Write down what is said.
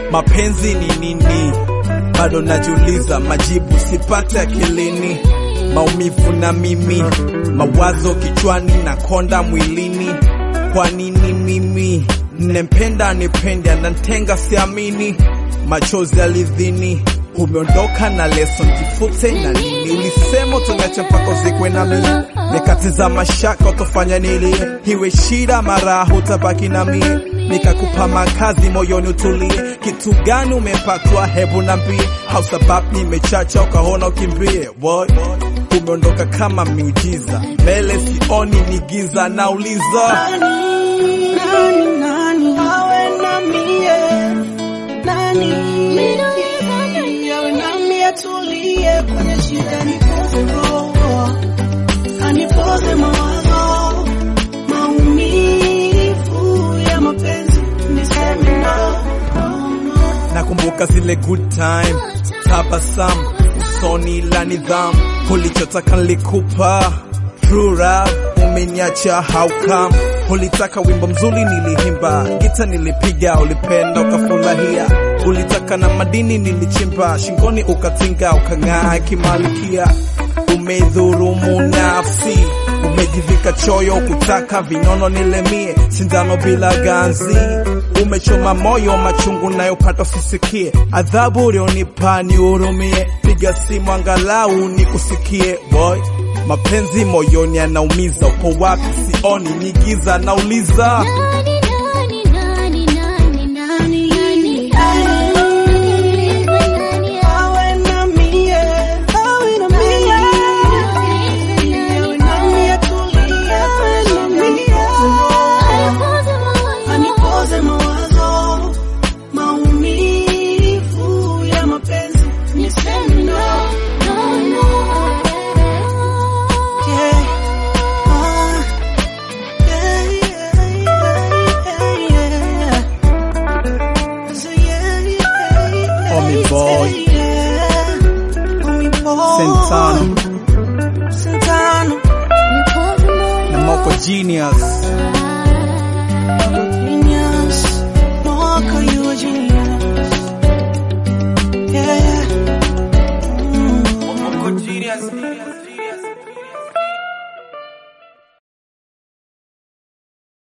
mapenzi ni nini? Bado najiuliza, majibu sipate akilini. Maumivu na mimi, mawazo kichwani na konda mwilini. Kwa nini mimi nempenda nipende, anantenga siamini, machozi alidhini umeondoka na leso jifute na nini? Ulisema utaniacha mpaka uzikwe na mimi, nikatiza mashaka utofanya nilie, iwe shida mara hutabaki na mie, nikakupa makazi moyoni utulie. Kitu gani umepatwa? Hebu nambie, au sababu nimechacha ukaona ukimbie? Boy, umeondoka kama miujiza, mbele sioni ni giza, nauliza Nani, nani, nani awe na mie? Nani awe na mie? Tulie kwenye shida, nipoze roho, anipoze mawazo, maumivu ya mapenzi, niseme no, no, no. Nakumbuka zile good time, tabasamu usoni la nidhamu, ulichotaka nilikupa, true love umeniacha how come? Ulitaka wimbo mzuri nilihimba, gita nilipiga, ulipenda ukafurahia, ulitaka na madini nilichimba, shingoni ukatinga, ukang'aa kimalikia, umedhurumu nafsi umejivika choyo kutaka vinono nilemie, sindano bila ganzi, umechoma moyo, machungu nayopata usisikie, adhabu ulionipa nihurumie, piga simu angalau nikusikie. Boy, mapenzi moyoni yanaumiza, upo wapi? Sioni ni giza, nauliza Nani, nani, nani, nani, nani, nani, nani, Awe na mie, awe na mie, awe na mie, tulie, awe na mie. Anipoze mawazo, maumivu ya mapenzi, niseme no. Yeah. Ah. Yeah, yeah, yeah, yeah. So yeah, yeah, yeah, Homie boy. yeah. Homie boy. Sentano Sentano. na Moko Genius. Genius. Mwaka yu